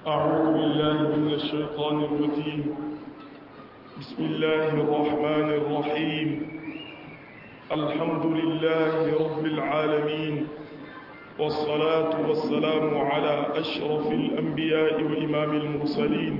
أعوذ بالله من الشيطان الرجيم بسم الله الرحمن الرحيم الحمد لله رب العالمين والصلاة والسلام على أشرف الأنبياء وإمام المرسلين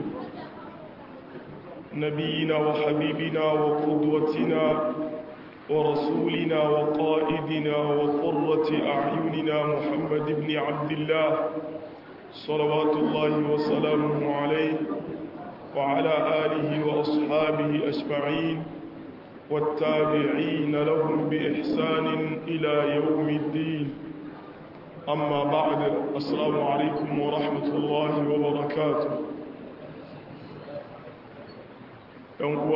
نبينا وحبيبنا وقدوتنا ورسولنا وقائدنا وقرة أعيننا محمد بن عبد الله صلوات الله وسلامه عليه وعلى آله وأصحابه أجمعين والتابعين لهم بإحسان إلى يوم الدين أما بعد السلام عليكم ورحمة الله وبركاته يوم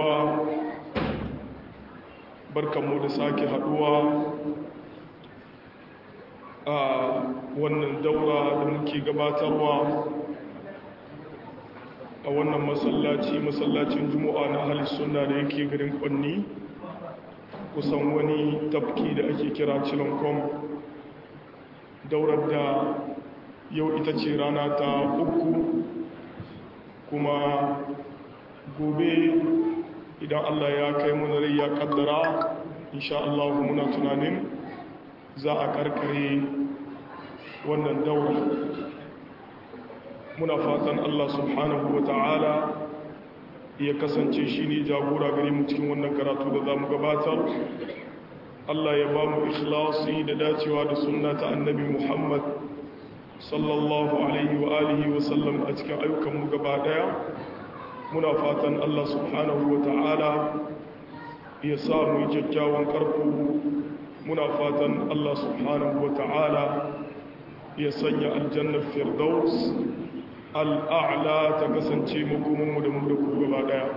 barkanmu da sake haduwa a wannan daura da muke gabatarwa a wannan masallaci masallacin juma'a na halis suna da yake garin kwanni kusan wani tafki da ake kira cilankom daurar da yau ita ce rana ta uku kuma gobe idan Allah ya kai mu rai ya kaddara insha Allah muna tunanin za a karkare wannan daura muna fatan Allah subhanahu wa ta'ala ya kasance shi ne jagora gare mu cikin wannan karatu da za mu gabatar Allah ya ba mu ikhlasi da dacewa da sunna ta annabi Muhammad sallallahu alaihi wa alihi wa sallam a cikin ayyukanmu gaba daya muna fatan Allah subhanahu wa ta'ala ya sa mu yi kyakkyawan karko muna fatan Allah subhanahu wa ta'ala ya sanya aljannar firdaus al'a'la ta kasance makomanmu da mu da ku gaba daya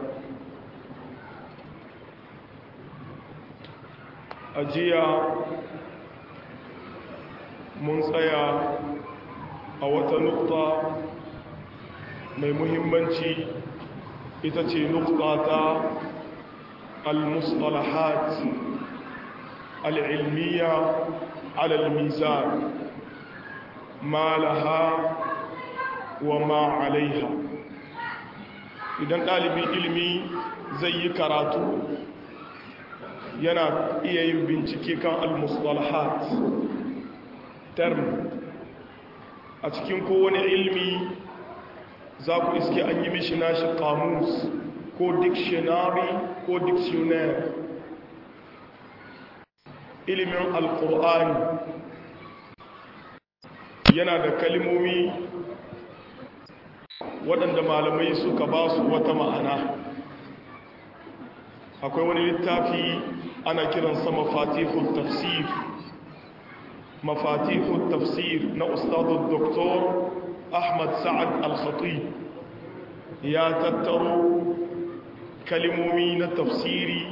a jiya mun tsaya a wata nukta mai muhimmanci ita ce nukta ta al-mustalahat al-ilmiya al-mizan ma laha wa ma alaiha idan ɗalibin ilimi zai yi karatu yana iya yin bincike kan al-mustalahat term a cikin kowane ilmi za ku iske an yi mishi nashi kamus ko dictionary ko dictionary ilimin alkur'ani yana da kalimomi waɗanda malamai suka ba su wata ma'ana akwai wani littafi ana kiransa mafatihul tafsir mafatihul tafsir na ustadun doktor ahmad sa'ad al-khatib ya tattaro kalimomi na tafsiri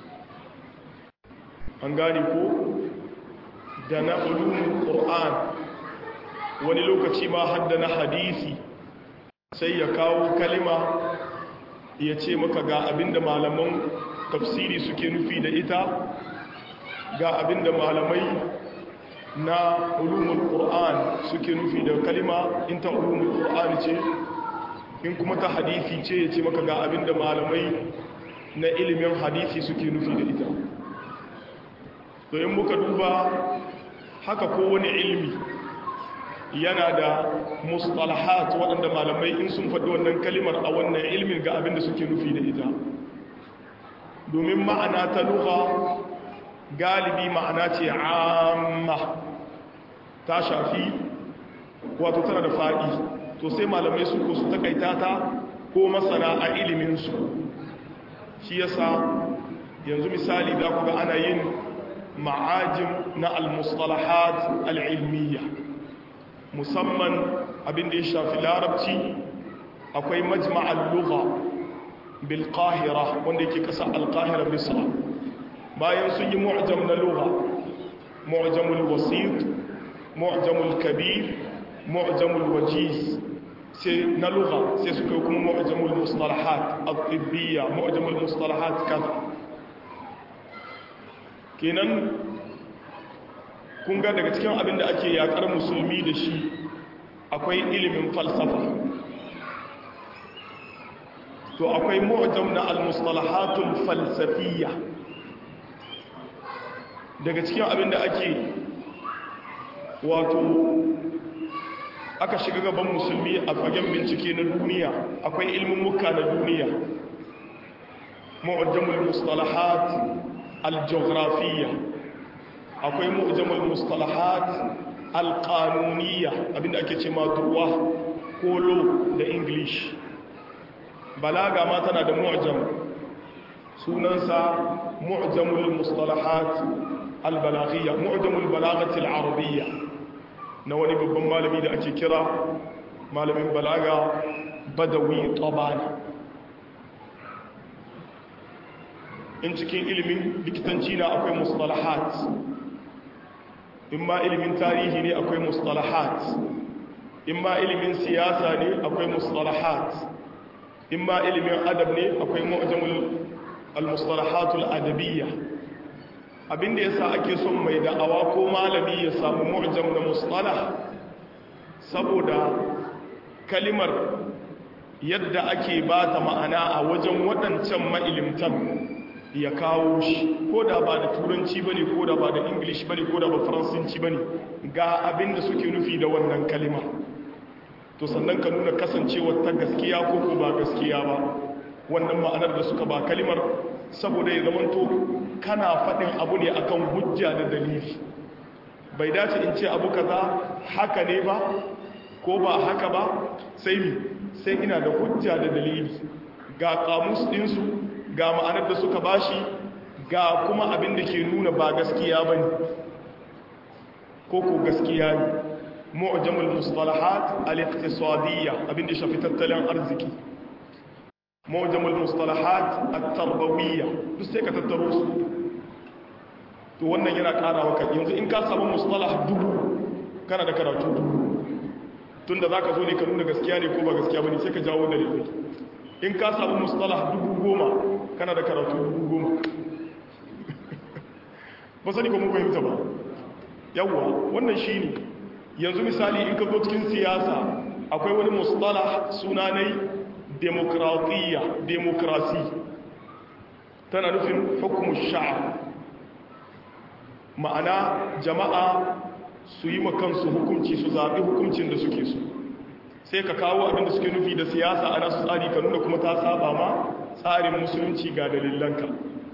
an gane ko da na ulumin ƙur'an wani lokaci ma hadda na hadisi sai ya kawo kalima ya ce maka ga abinda malaman tafsiri suke nufi da ita ga abinda malamai na ulumul qur'an suke nufi da kalima in ta ulumul qur'an ce in kuma ta hadisi ce ya ce maka ga abinda malamai na ilimin hadisi suke nufi da ita to in muka duba haka kowane ilimi yana da mustalahat waɗanda malamai in sun faɗi wannan kalimar a wannan ilmin ga abinda suke nufi da ita domin ma'ana ta lugha galibi ma'ana ce amma ta shafi wato tana da faɗi to sai malamai su ko su takaita ta ko masana a iliminsu shi yasa yanzu misali da ku ga ana yin ma'ajin na al-mustalahat al-ilmiyya musamman abin da ya shafi larabci akwai majma'al lugha bil qahira wanda yake kasa al-qahira misra bayan sun yi mu'jam na lugha mu'jamul wasit mu'jamul kabir mu'jamul wajiz sai na lugha sai suka yi kuma mu'jamul mustalahat at-tibbiyya mu'jamul mustalahat kaza kenan kun ga daga cikin abin da ake yakar musulmi da shi akwai ilimin falsafa to akwai mu'jam na al-mustalahatul falsafiyya daga cikin abin da ake wato aka shiga gaban musulmi a fagen bincike na duniya akwai ilmin muka na duniya mu'jamul mustalahat al-jawgrafiyya akwai mu'jamul mustalahat al-qanuniyya abinda ake ce ma durwa ko law da english balaga ma tana da mu'jam sunansa mu'jamul mustalahat al-balaghiyya mu'jamul balaghati al-arabiyya na wani babban malami da ake kira malamin balaga badawi tabani in cikin ilimin likitanci na akwai mustalahat in ma ilimin tarihi ne akwai mustalahat in ma ilimin siyasa ne akwai mustalahat in ma ilimin adab ne akwai mu'jamul al-mustalahatul adabiyya abinda yasa ake son mai da'awa ko malami ya samu mu'jam na mustalah saboda kalimar yadda ake ba ta ma'ana a wajen waɗancan ma'ilimtan ya kawo shi ko da ba da turanci bane ko da ba da english bane ko da ba faransanci bane ga abinda suke nufi da wannan kalima to sannan ka nuna kasancewar ta gaskiya ko ko ba gaskiya ba wannan ma'anar da suka ba kalimar saboda ya zamanto kana faɗin abu ne akan hujja da dalili bai dace in ce abu kaza haka ne ba ko ba haka ba sai mi sai ina da hujja da dalili ga kamus ɗinsu ga ma'anar da suka bashi ga kuma abin da ke nuna ba gaskiya ba ne ko ko gaskiya ne mu'jamul mustalahat al-iqtisadiyya abin da shafi tattalin arziki mu'jamul mustalahat at-tarbawiyya duk sai ka tattaro su to wannan yana ƙara maka yanzu in ka samu mustalah dubu kana da karatu dubu tunda zaka zo ne ka nuna gaskiya ne ko ba gaskiya bane sai ka jawo dalilai in ka samu mustalah dubu goma kana da karatu dubu goma ba sani ko mun fahimta ba yawwa wannan shine yanzu misali in ka zo cikin siyasa akwai wani mustalah sunanai demokratiya demokrasi tana nufin hukumu sha'ab ma'ana jama'a su yi makansu hukunci su zaɓi hukuncin da suke so sai ka kawo abin da suke nufi da siyasa ana su tsari ka nuna kuma ta saba ma tsarin musulunci ga dalilanka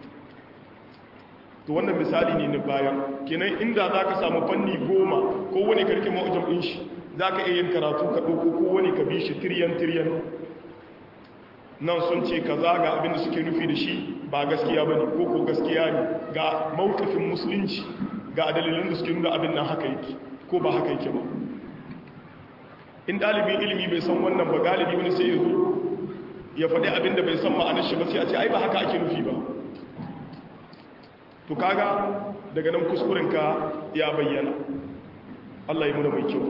to wannan misali ne na baya kenan inda za ka samu fanni goma ko wani karki ma'ujan ɗin shi za ka iya yin karatu ka ɗauko ko wani ka bi shi tiryan-tiryan nan sun ce ka zaga abin da suke nufi da shi ba gaskiya ba ne ko ko gaskiya ne ga mawukafin musulunci ga dalilin da suke nuna abin nan haka yake ko ba haka yake ba in ɗalibin ilimi bai san wannan ba galibi wani sai ya zo ya faɗi abin da bai san ma'anar shi ba sai a ce ai ba haka ake nufi ba to kaga daga nan kuskurenka ya bayyana Allah yi muna mai kyau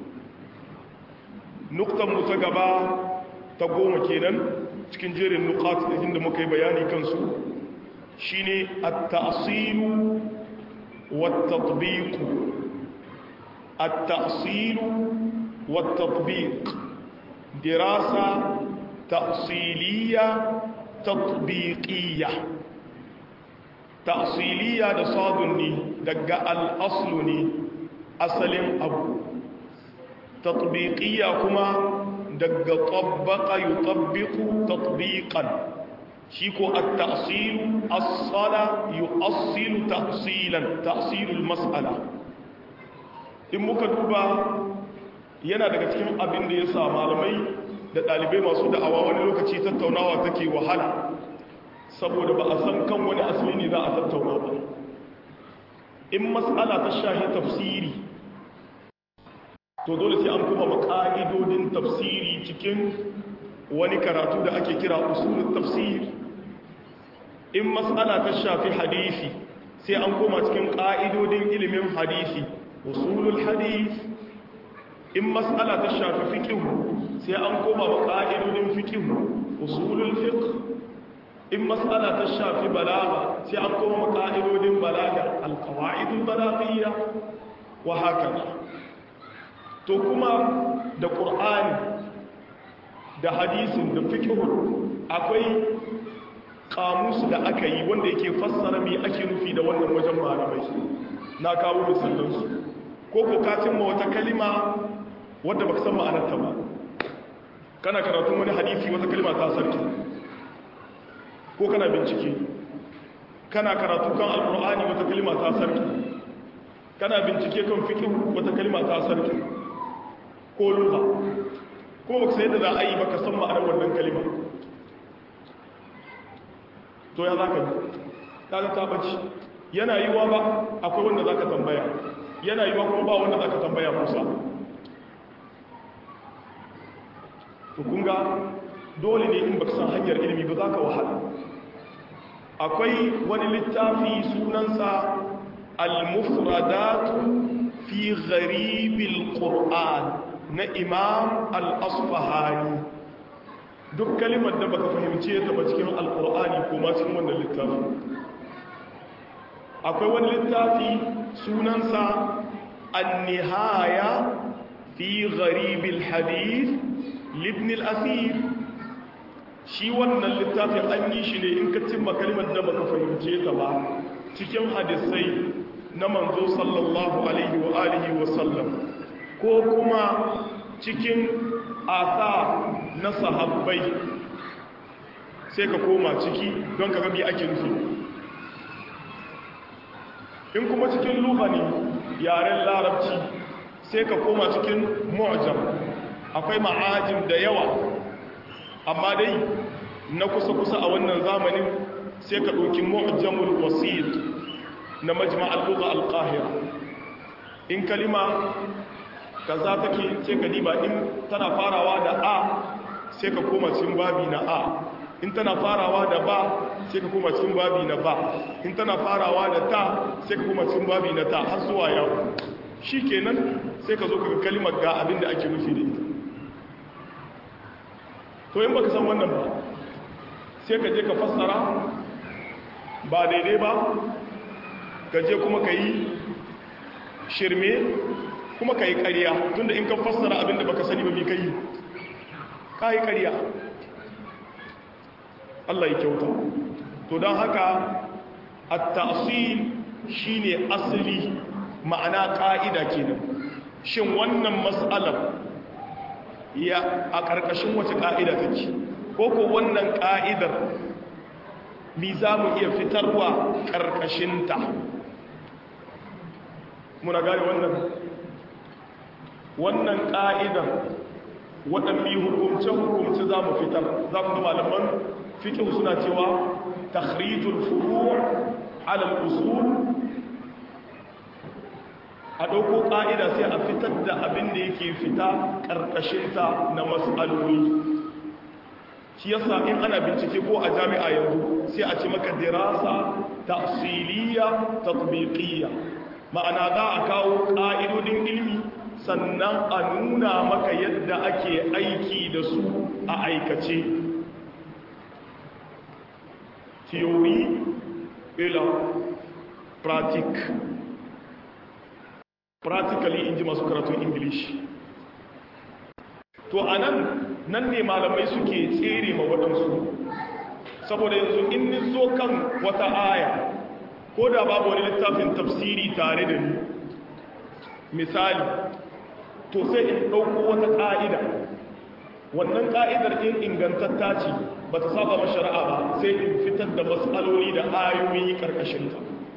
nuktan mu ta gaba ta goma kenan cikin jerin nukat da inda muka yi bayani kansu shine at-ta'silu wat-tatbiq at-ta'silu wat-tatbiq dirasa ta'siliyya tatbiqiyya ta'siliya da sadun ne daga al'aslu ne asalin abu tatbiqiyya kuma daga tabbaka yi tabbiku tatbiqan shi ko at-ta'silu as-sala yu'assilu ta'silan ta'silul mas'ala in muka duba yana daga cikin abin da ya sa malamai da ɗalibai masu da'awa wani lokaci tattaunawa take wahala saboda ba a san kan wani asali ne za a tattauna ba in matsala ta shahi tafsiri to dole sai an kuma maka'idodin tafsiri cikin wani karatu da ake kira usulun tafsir in matsala ta shafi hadisi sai an koma cikin ƙa'idodin ilimin hadisi usulul hadis in matsala ta shafi fikihu sai an koma ƙa'idodin fikihu usulul fiqh in matsala ta shafi balaga sai an koma ka'idodin balaga alkawa'idun balagiyya wa haka to kuma da ƙur'ani da hadisin da fiqhun akwai kamusu da aka yi wanda yake fassara me ake nufi da wannan wajen malamai na kawo misalansu ko ko ka cimma wata kalima wadda baka san ma'anarta ba kana karatun wani hadisi wata kalima ta sarki ko kana bincike kana karatu kan alkur'ani wata kalima ta sarki kana bincike kan fiqh wata kalima ta sarki ko lugha ko baka sai da za a yi baka san ma'anar wannan kalima to ya zaka yi kaga ta bace yana yiwa ba akwai wanda zaka tambaya yana yiwa kuma ba wanda zaka tambaya Musa to kunga dole ne in baka san hanyar ilimi ba zaka wahala akwai wani littafi sunansa al-mufradat fi gharib al-qur'an na imam al-asfahani duk kalimar da baka fahimce ta ba cikin al-qur'ani ko ma cikin wannan littafi akwai wani littafi sunansa an-nihaya fi gharib al-hadith libn al-asir shi wannan littafin an yi shi ne in ka cimma kalimar da baka fahimce ta ba cikin hadisai na manzo sallallahu alaihi wa alihi wa sallam ko kuma cikin asa na sahabbai sai ka koma ciki don ka gabi ake nufi in kuma cikin lugani yaren larabci sai ka koma cikin mu'jam akwai ma'ajin da yawa amma dai na kusa-kusa a wannan zamanin sai ka ɗauki mu'jamul wasit na majma'al lugha al-qahira in kalima kaza take sai ka diba in tana farawa da a sai ka koma cikin babi na a in tana farawa da ba sai ka koma cikin babi na ba in tana farawa da ta sai ka koma cikin babi na ta har zuwa yau shikenan sai ka zo ka kalimar ga abin da ake nufi da ita to in baka san wannan ba sai ka je ka fassara ba daidai ba ka je kuma ka yi shirme kuma ka yi ƙariya tunda in ka fassara abinda baka sani ba bi ka yi ka yi ƙariya Allah ya kyauta to don haka a ta'asil shi ne asali ma'ana ƙa'ida kenan shin wannan matsalar ya a ƙarƙashin wace ƙa'ida take ko ko wannan ƙa'idar mi za mu iya fitarwa ƙarƙashinta muna gane wannan wannan ƙa'idar waɗanne hukumce-hukumce za mu fitar za ku ga malaman fikin suna cewa takhrijul furu' alal usul a ɗauko ƙa'ida sai a fitar da abin da yake fita ƙarƙashinta na matsaloli shi yasa in ana bincike ko a jami'a yanzu sai a ce maka dirasa tafsiliya tatbiqiyya ma'ana za a kawo ƙa'idodin ilmi sannan a nuna maka yadda ake aiki da su a aikace theory ila pratique practically in ji masu karatun english to a nan nan ne malamai suke tsere ma waɗansu saboda yanzu in ni zo kan wata aya ko da babu wani littafin tafsiri tare da ni misali to sai in ɗauko wata ƙa'ida wannan ƙa'idar in ingantatta ce ba ta saba ma shari'a ba sai in fitar da matsaloli da ayoyi ƙarƙashinta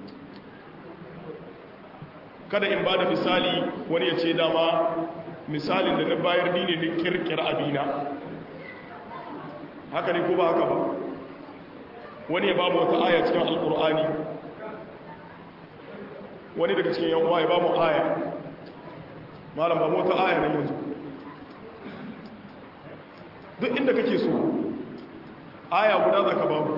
kada in ba da misali wani ya ce dama misalin da na bayar ni ne na kirkir abina haka ne ko ba haka ba wani ya ba mu wata aya cikin alkur'ani wani daga cikin yawon ya ba mu aya malam ba mu wata aya na yanzu duk inda kake so aya guda za ka ba mu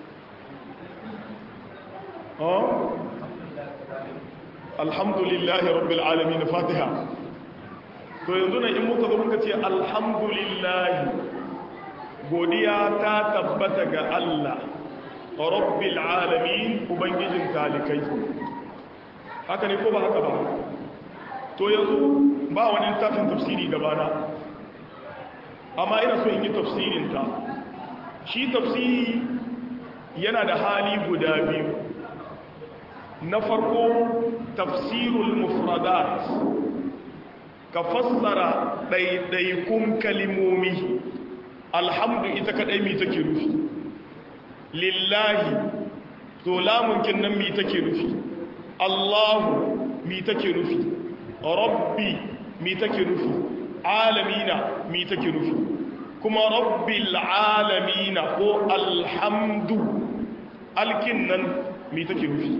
alhamdulillahi rabbil alamin fatiha to yanzu na in muka zo muka ce alhamdulillahi godiya ta tabbata ga Allah rabbil alamin ubangijin talikai haka ne ko ba haka ba to yanzu ba wani tafin tafsiri gabana amma ina so in yi tafsirinta shi tafsiri yana da hali guda biyu na farko tafsirul mufradat ka fassara ɗaiɗaikun kalimomi alhamdu ita kaɗai mi take rufi lillahi to lamunkin nan mi take rufi allahu mi take rufi rabbi mi take rufi alamina mi take rufi kuma rabbil alamina ko alhamdu alkin nan mi take rufi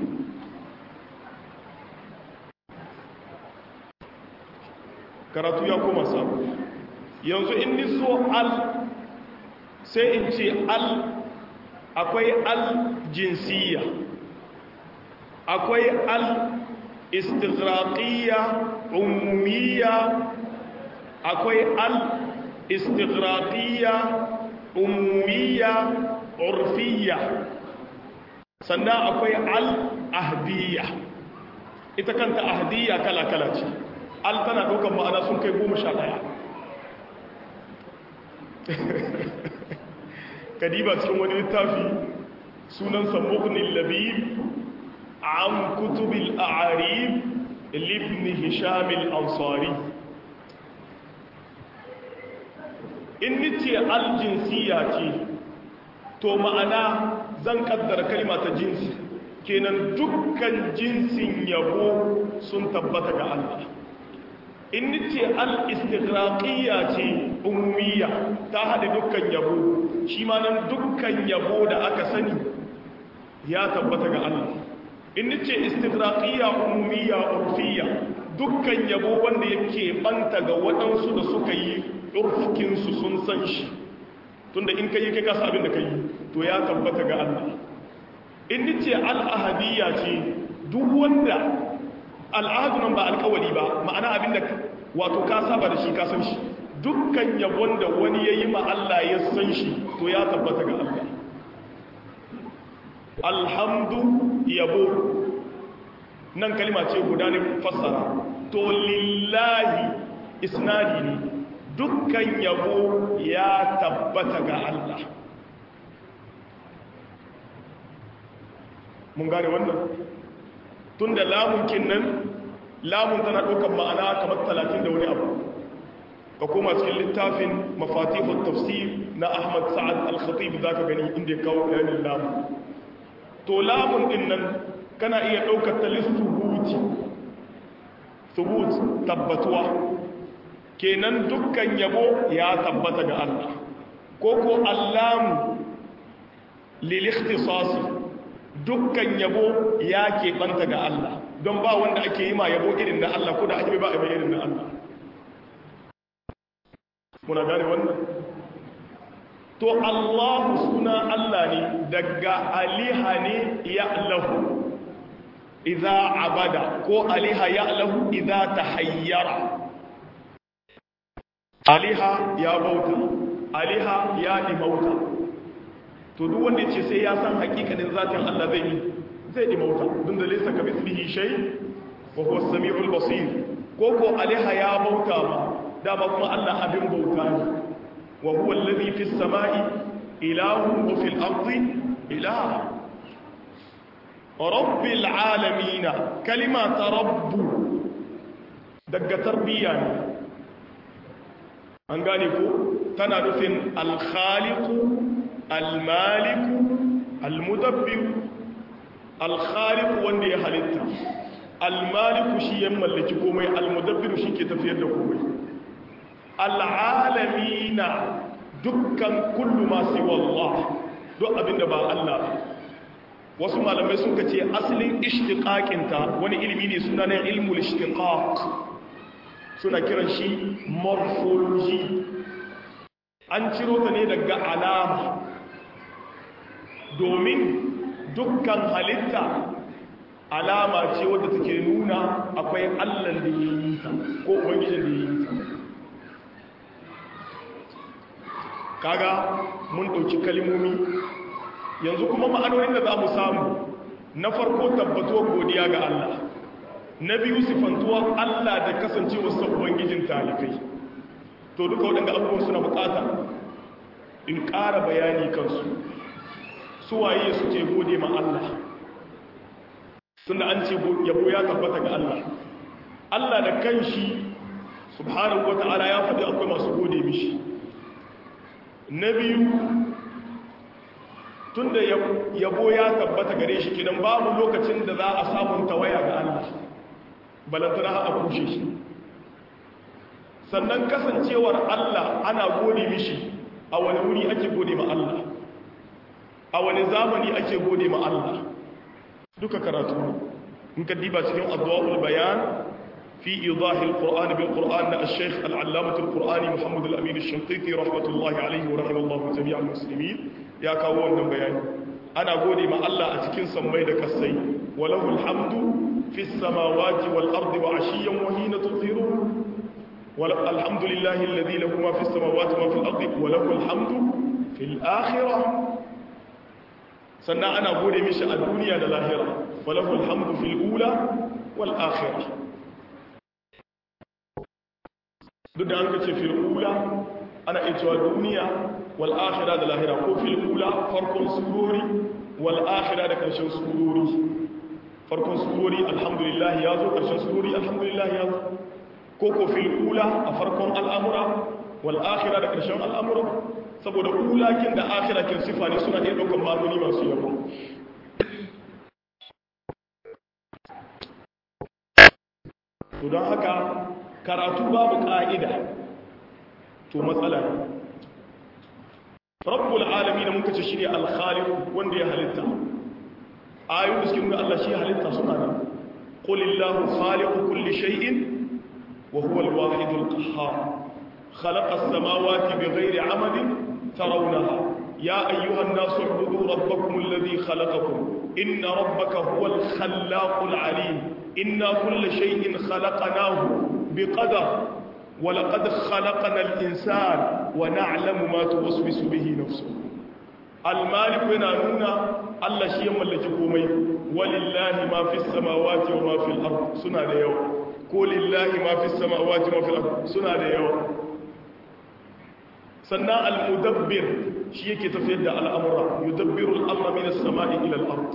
karatu ya koma sabu yanzu in ni so al sai in ce al akwai al jinsiya akwai al istighraqiyya umumiyya akwai al istighraqiyya umumiyya urfiyya sannan akwai al ahdiyya ita kanta ahdiyya kala-kala ce al tana ɗaukar ma'ana sun kai goma sha ɗaya kadiba cikin wani littafi sunansa mughni labib an kutubil a'arib libn hisham al-ansari in nice aljinsiya ce to ma'ana zan kaddara kalma ta jinsi kenan dukkan jinsin yabo sun tabbata ga Allah in nice al-istighraqiyya ce ummiya ta hada dukkan yabo shi ma nan dukkan yabo da aka sani ya tabbata ga Allah in nice istighraqiyya ummiya urfiyya dukkan yabo wanda yake banta ga waɗansu da suka yi urfkin su sun san shi tunda in kai kai kasa abin da kai to ya tabbata ga Allah in nice al-ahadiyya ce duk wanda al'adu nan ba alkawari ba ma'ana abinda wato ka saba da shi ka san shi dukkan yabon da wani ya yi ma Allah ya san shi to ya tabbata ga Allah alhamdu yabo nan kalima ce guda ne fassara to lillahi isnadi ne dukkan yabo ya tabbata ga Allah mun gane wannan tun da lamunkin nan lamun tana ɗaukar ma'ana kamar talatin da wani abu ka koma cikin littafin mafatihun tafsir na ahmad sa'ad al-khatib za ka gani inda ya kawo bayanin lamun to lamun ɗin nan kana iya ɗaukar ta lissubuti subut tabbatuwa kenan dukkan yabo ya tabbata ga Allah ko ko allamu lil ikhtisasi dukkan yabo ya keɓanta ga Allah don ba wanda ake yi ma yabo irin na Allah ko da ake ba a yi irin na Allah muna gane wannan to Allah suna Allah ne daga aliha ne ya lahu idza abada ko aliha ya lahu idza tahayyara aliha ya bauta aliha ya dimauta to duk wanda ce sai ya san hakikanin zatin Allah zai yi zai dimauta dun da laysa ka mithlihi shay wa huwa as-sami'ul basir ko ko aliha ya bauta ma dama kuma Allah abin bauta ne wa huwa alladhi fis sama'i ilahun wa fil ardi ilah rabbil alamin kalima ta rabbu daga tarbiyya ne an gane ko tana nufin al-khaliqu al-maliku al-mudabbir al-khaliqu wanda ya halitta al-maliku shi ya mallaki komai al-mudabbir shi ke tafiyar da komai al-alamina dukkan kullu ma siwa Allah duk abinda ba Allah wasu malamai suka ce asalin ishtiqaqinta wani ilimi ne suna na ilmul ishtiqaq suna kiran shi morphology an ciro ta ne daga alama domin dukkan halitta alama ce wadda take nuna akwai allan da ya yi ta ko ubangijin da ya yi ta kaga mun ɗauki kalimomi yanzu kuma ma'anonin da za mu samu na farko tabbatuwar godiya ga Allah na biyu sifantuwar Allah da kasancewar sa ubangijin talibai to duka waɗanda abubuwan suna bukata in ƙara bayani kansu suwaye suke gode ma Allah tunda an ce yabo ya tabbata ga Allah Allah da kanshi subhanahu wata'ala ya faɗi akwai masu gode mishi na biyu tunda yabo ya tabbata gare shi kidan babu lokacin da za a samun tawaya ga Allah balantana a kushe shi sannan kasancewar Allah ana gode mishi a wani wuri ake gode ma Allah a wani zamani ake gode ma Allah duka karatu in ka diba cikin addu'ul bayan fi idahi alquran bil quran na al-shaykh al-allamah al-qurani muhammad al-amin al-shanqiti rahmatullahi alayhi wa rahimallahu jami'al muslimin ya kawo wannan bayani ana gode ma Allah a cikin sammai da kasai walahu alhamdu fi samawati wal ardi wa ashiyan wa hina tudhirun والحمد لله الذي له ما في السماوات وما في الأرض وله الحمد في الآخرة سنة أنا أقول مش الدنيا للآخرة وله الحمد في الأولى والآخرة duk an kace fil ula ana iya cewa duniya wal akhirah da lahira ko fil ula farkon surori wal akhirah da karshen surori farkon surori alhamdulillah ya zo karshen surori alhamdulillah ya zo ko ko fil ula a farkon al'amura wal akhira da ƙarshen al'amura saboda ulakin da akhira kin sifa ne suna iya ɗaukar ma'anoni masu yawa to don haka karatu babu ƙa'ida to matsala ne rabbul alami da muka ce shi ne alkhaliku wanda ya halitta ayoyin da suke nuna Allah shi halitta suna nan qulillahu khaliqu kulli shay'in وهو الواحد القهار خلق السماوات بغير عمد ترونها يا أيها الناس اعبدوا ربكم الذي خلقكم إن ربك هو الخلاق العليم إنا كل شيء خلقناه بقدر ولقد خلقنا الإنسان ونعلم ما توسوس به نفسه المالك ينانونا الله شيء ملك كومي ولله ما في السماوات وما في الأرض سنة يوم ko lillahi ma fi samawati ma fil ard suna da yawa sannan al-mudabbir shi yake tafiyar da al'amura yudabbiru al-amra min as-sama'i ila al-ard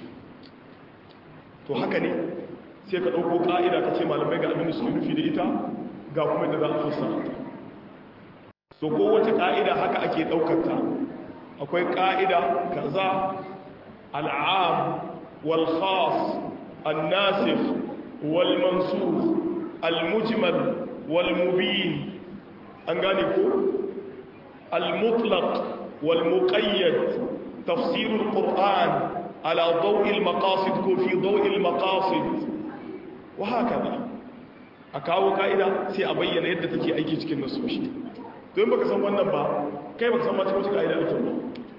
to haka ne sai ka dauko ka'ida kace malamai ga abin da suke nufi da ita ga kuma da za a fassara ta so ko wace ka'ida haka ake daukar ta akwai ka'ida kaza al-'am wal khas an-nasikh والمنسوخ المجمل والمبين أنغانيكو المطلق والمقيد تفسير القرآن على ضوء المقاصد في ضوء المقاصد وهكذا akawo ka'ida sai a bayyana yadda take aiki cikin nasoshi to in baka san wannan ba kai baka san ma cikin ka'ida ake ba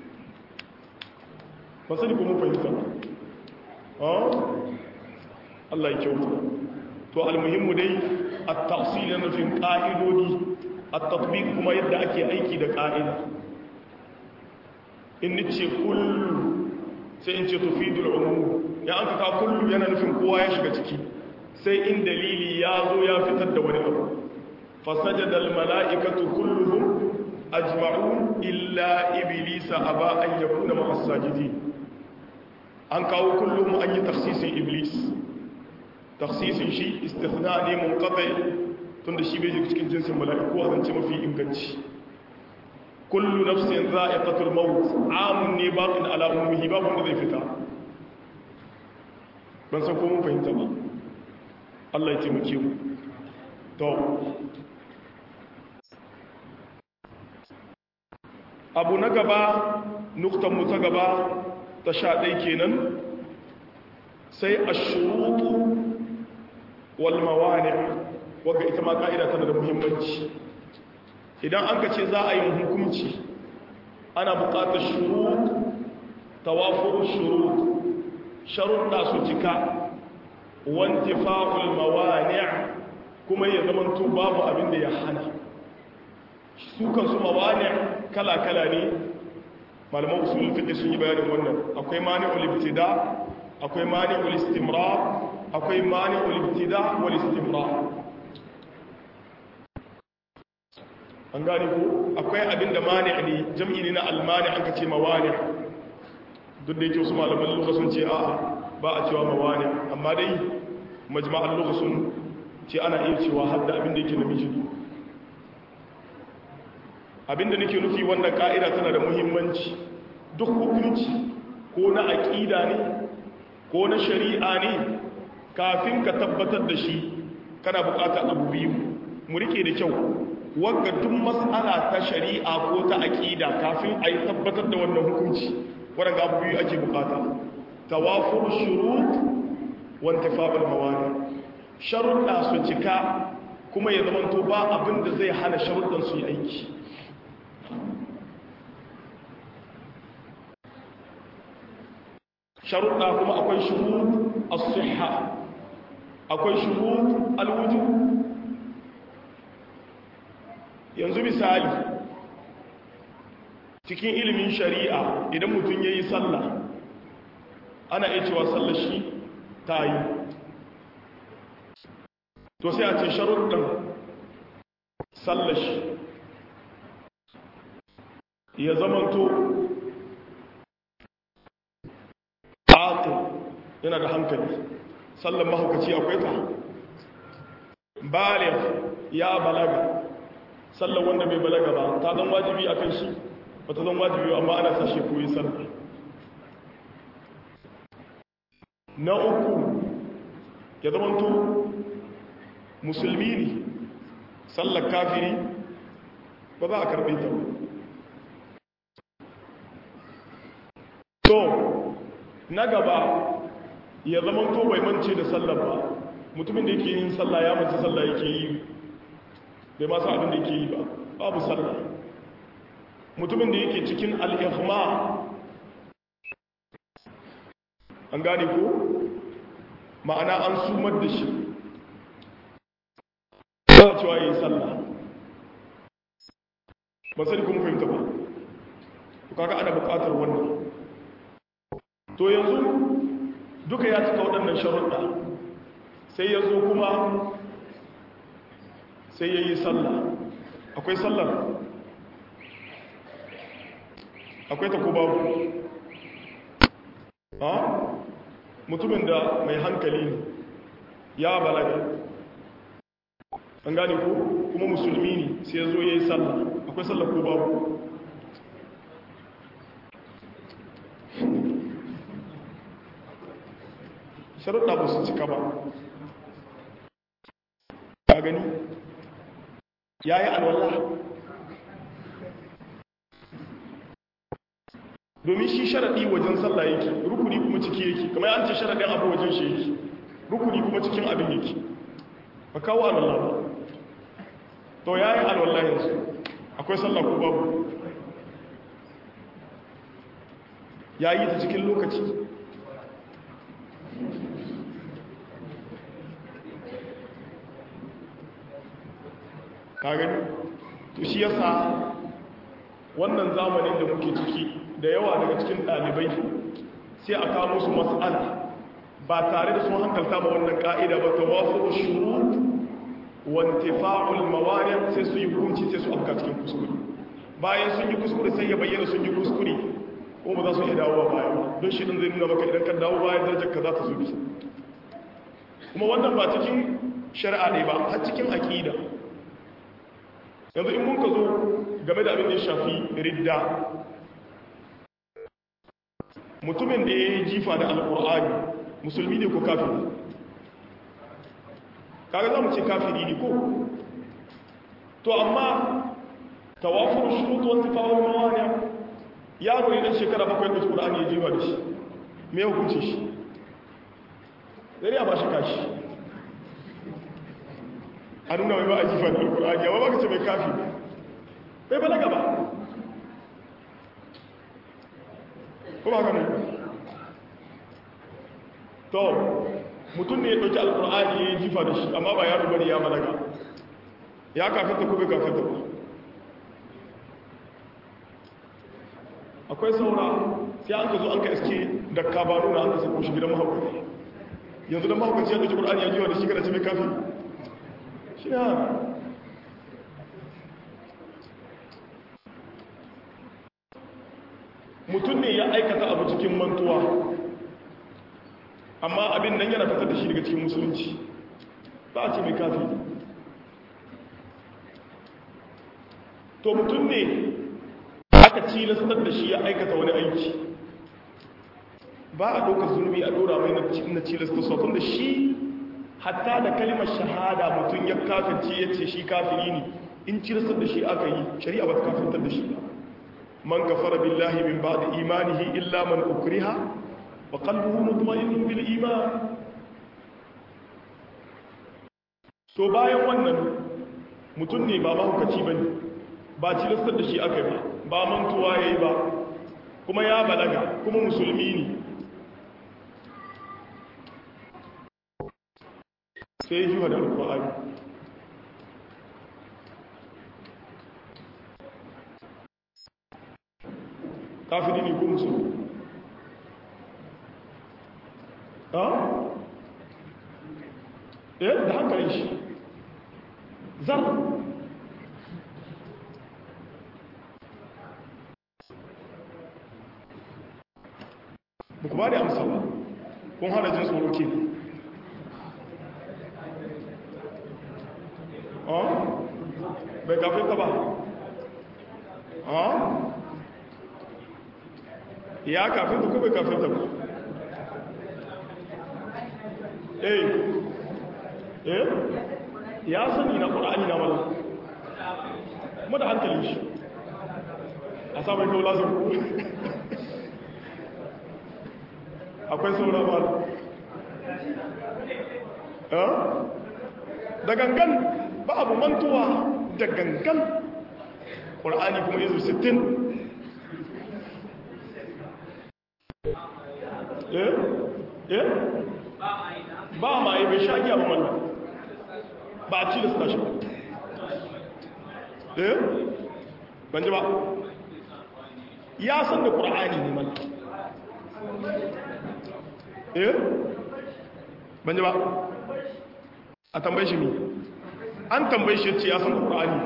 ba sani ko mun fahimta ba Allah ya kyauta to almuhimmu dai at-tafsil na nufin qa'idodi at-tatbiq kuma yadda ake aiki da qa'ida in nace kullu sai in ce tufidul umum ya an ka kullu yana nufin kowa ya shiga ciki sai in dalili ya zo ya fitar da wani abu fasajada al-mala'ikatu kulluhum ajma'un illa iblisa aba an yakuna ma'as sajidin an kawo kullum an yi tafsisin iblis taksisin shi istithna ne mun kafe tun da shi bai cikin jinsin mala'iku a zance mafi inganci kullu nafsin za'iqatul maut amun ne baqin ala ummihi babu wanda zai fita ban san ko mun fahimta ba Allah ya taimake mu to abu na gaba nuktan mu ta gaba ta sha ɗai kenan sai ashurutu walmawani wadda ita ma ka'ida tana da muhimmanci idan an ka ce za a yi hukunci ana buƙatar shurut tawafur shurut sharuɗa su cika wanti fa'ul mawani kuma ya zamanto babu abin da ya hana su kansu mawani kala-kala ne malaman usulun fiɗe sun yi bayanin wannan akwai mani'ul ibtida akwai mani'ul istimrar akwai mani'ul ibtida wal istimrar an gane ko akwai abin da mani ne jam'i ne na almani an ka ce mawani duk da yake wasu malaman lugha sun ce a'a ba a cewa mawani amma dai majma'an lugha sun ce ana iya cewa hadda abin da yake namiji abin da nake nufi wannan ka'ida tana da muhimmanci duk hukunci ko na aƙida ne ko na shari'a ne kafin ka tabbatar da shi kana buƙatar abu biyu mu rike da kyau wagga duk mas'ala ta shari'a ko ta aƙida kafin a yi tabbatar da wannan hukunci waɗanda abu biyu ake buƙata tawafur shurut wa intifa'ul mawani sharuɗa su cika kuma ya zama to ba abin da zai hana sharuɗan su yi aiki sharuɗa kuma akwai shurut as-sihha akwai shurut al-wujub yanzu misali cikin ilimin shari'a idan mutum yayi sallah ana iya cewa sallar shi ta yi to sai a ce sharuɗin sallar shi ya zamanto aqil yana da hankali sallan mahaukaci akwai ta baligh ya balaga sallan wanda bai balaga ba ta zan wajibi akan shi ba ta zan wajibi amma ana sashe koyi sallah na uku ya zamanto musulmi ne sallar kafiri ba za a karbe ta ba to na gaba ya zama to bai mance da sallar ba mutumin da yake yin sallah ya mace sallah yake yi bai masu abin da yake yi ba babu sallah mutumin da yake cikin al'ihma an gane ko ma'ana an sumar da shi ba cewa yi sallah ba sani kuma fahimta ba kaga ana bukatar wannan to yanzu duka ya cika waɗannan sharuɗa sai ya zo kuma sai ya yi sallah akwai sallar akwai ta ko babu ha mutumin da mai hankali ne ya balaga an gane ko kuma musulmi ne sai ya zo ya yi sallah akwai sallar ko babu sharuɗa ba su cika ba ka gani ya yi alwallah domin shi sharaɗi wajen sallah yake rukuni kuma ciki yake kamar an ce sharaɗin abu wajen shi yake rukuni kuma cikin abin yake ba kawo alwallah ba to ya yi alwallah yanzu akwai sallah ko babu ya yi ta cikin lokaci ka gani to shi yasa wannan zamanin da muke ciki da yawa daga cikin ɗalibai sai a kawo musu mas'ala ba tare da sun hankalta ba wannan ka'ida ba ta wasu shurut wa intifa'ul mawani sai su yi hukunci sai su afka cikin kuskure bayan sun yi kuskure sai ya bayyana sun yi kuskure ko ba za su iya dawowa baya ba don shi din zai nuna maka idan ka dawo baya darajar ka za ta zubi kuma wannan ba cikin shari'a ne ba har cikin aqida yanzu in mun ka zo game da abin da ya shafi ridda mutumin da ya yi jifa da alkur'ani musulmi ne ko kafiri kaga za mu ce kafiri ne ko to amma tawafur shurutu wata fawon mawaniya yaro ne dan shekara bakwai da alkur'ani ya jifa da shi me ya hukunce shi zai ba shi kashi a nuna mai ba a jifa da alkur'ani yawa ba ka ce mai kafi bai balaga ba ko ba gane to mutum ne ya ɗauki alkur'ani ya yi jifa da shi amma ba yaro bane ya balaga ya kafin ta ko bai kafin ta ba akwai saura sai an ka zo an ka iske da kabaru na an ka sako shi gidan mahaukaci yanzu da mahaukaci ya ɗauki ƙur'ani ya jiwa da shi kada ce mai kafin shi na mutum ne ya aikata abu cikin mantuwa amma abin nan yana fitar da shi daga cikin musulunci ba a ce mai kafi to mutum ne aka cilastar da shi ya aikata wani aiki ba a ɗaukar zunubi a ɗora mai na cilastar sotun da shi hatta da kalimar shahada mutum ya kafinci ya ce shi kafiri ne in cilastar da shi aka yi shari'a ba ta kafintar da shi ba man kafara billahi min ba da imanihi illa man ukriha wa qalbuhu mutma'innun bil iman to bayan wannan mutum ne ba mahaukaci bane ba cilastar da shi aka yi ba mantuwa yayi ba kuma ya balaga kuma musulmi ne sai yi wa da alƙwa'ari kafiri ne ko musulmi ha? eh da hankalin shi zan ba ku ba da amsa ba kun hana jin tsoro ke bai kafin ta ba ya kafin ta ko bai kafin ta ba eh eh ya sani na ƙura'ani na wala kuma da hankalin shi a samun kawo lasin akwai sauran ba da gangan ba abu mantuwa da gangan ƙur'ani kuma yanzu 60 eh eh ba ma yi bai shagiya ba wannan ba a ci da suna shi ba eh ban ji ba ya san da ƙur'ani ne mana eh ban ji ba a tambayi shi mi an tambayi shi ce ya san da ƙur'ani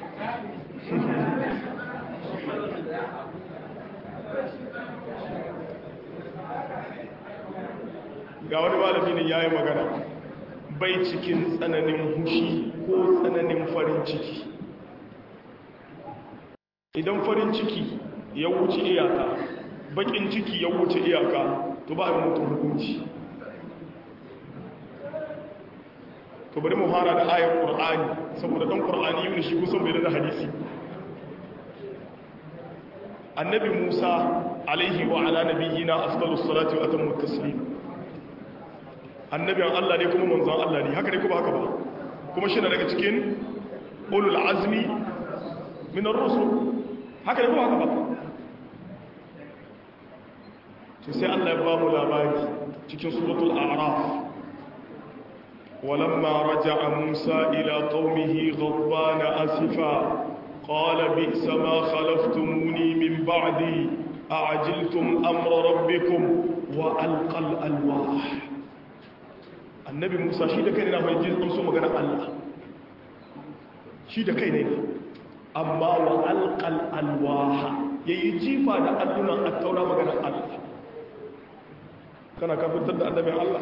ga wani malami ne ya yi magana bai cikin tsananin hushi ko tsananin farin ciki idan farin ciki ya wuce iyaka bakin ciki ya wuce iyaka to ba a mutum hukunci to bari mu fara da ayar qur'ani saboda dan qur'ani yi shi kusan bai da hadisi annabi musa alaihi wa ala nabiyyina afdalus salati wa atammu taslim annabiyan Allah ne kuma manzon Allah ne haka ne kuma haka ba kuma shi na daga cikin ulul azmi min ar-rusul haka ne kuma haka ba to sai Allah ya ba mu labari cikin suratul a'raf ولما رجع موسى إلى قومه غضبان أسفا قال بئس ما خلفتموني من بعدي أعجلتم أمر ربكم وألقى الألواح النبي موسى شيء كان ينام يجيز أمسو مغانا الله شيء كان ينام أما وألقى الألواح يجيب هذا أدنى التوراة مغانا الله كان كافر تد النبي الله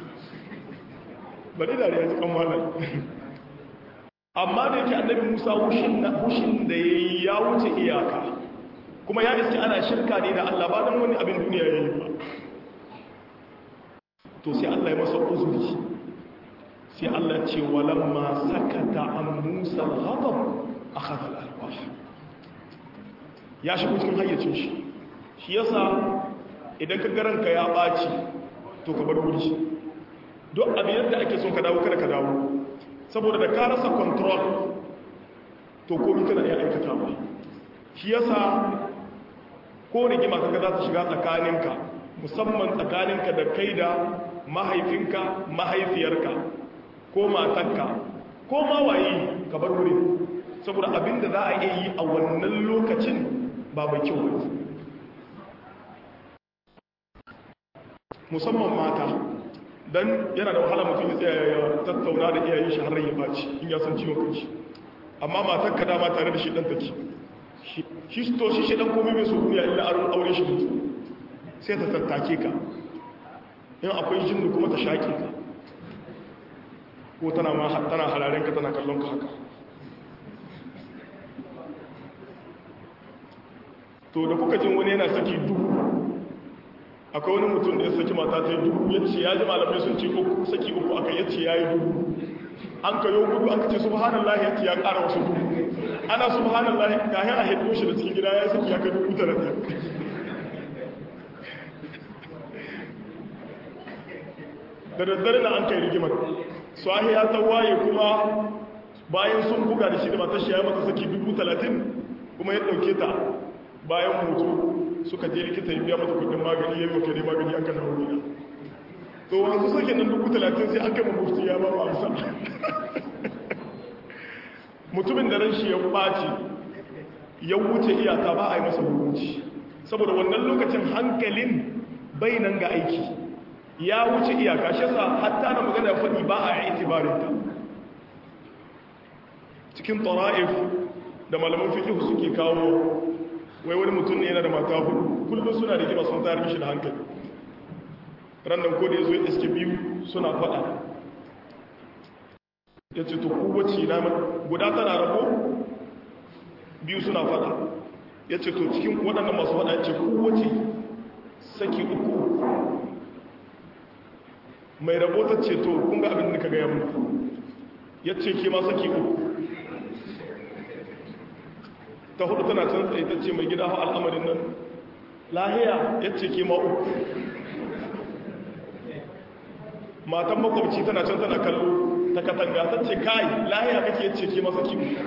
bari da ya ji kan malam amma da yake annabi Musa hushin da yayi ya wuce iyaka kuma ya iske ana shirka ne da Allah ba dan wani abin duniya yayi ba to sai Allah ya masa uzuri sai Allah ce walamma sakata an Musa al-ghadab akhadha al-alwah ya shigo cikin hayyacin shi shi yasa idan ka garanka ya baci to ka bar wuri duk abin yadda ake son ka dawo kada ka dawo saboda da ka rasa control to komi kana iya aikata ba shi yasa ko rigima kaga za ta shiga tsakaninka musamman tsakaninka da kai da mahaifinka mahaifiyarka ko matanka ko mawaye ka bar wuri saboda abin da za a iya yi a wannan lokacin ba mai kyau ba musamman mata dan yana da wahala mutum ya tsaya ya tattauna da iyayen shi har ya baci in ya san ciwon kanshi amma matar ka dama tare da shi dan take shi to shi shi dan komai mai so duniya illa aure shi mutu sai ta tattake ka in akwai jinnu kuma ta shaƙe ka ko tana ma tana hararen ka tana kallon ka haka to da kuka jin wani yana saki duhu akwai wani mutum da ya saki mata ta yi duhu ya ce ya ji malamai sun ce saki uku aka ya ce ya yi duhu an ka yau gudu an ka ce subhanallah ya ce ya ƙara wasu duhu ana subhanallah ga ya a haifu shi da cikin gida ya saki ya kai dubu tara da da daddare na an kai rigimar sahi ya ta waye kuma bayan sun buga da shi da matashi ya mata saki dubu talatin kuma ya ɗauke ta bayan mutu suka je likita ya biya mata kudin magani ya yi maka ne magani aka na wuri to wanzu sake nan dubu talatin sai an kai mafufti ya ba amsa mutumin da ran shi ya ɓaci ya wuce iyaka ba a yi masa hukunci saboda wannan lokacin hankalin bai nan ga aiki ya wuce iyaka shi sa hatta na magana faɗi ba a yi itibarinta cikin tara'if da malaman fikihu suke kawo wai wani mutum ne yana da mata hudu kullum suna da gima sun tayar mishi da hankali rannan ko da ya zo ya iske biyu suna faɗa ya ce to kowace na guda tana rabo biyu suna faɗa ya ce to cikin waɗannan masu faɗa ya ce kowace saki uku mai rabota ce to kun ga abin da ka gaya mu ya ce ke ma saki uku ta hudu tana can tsaye ta ce mai gida hau al'amarin nan lahiya ya ce ke ma uku matan makwabci tana can tana kallo ta katanga ta ce kai lahiya kake ya ce ke ma saki uku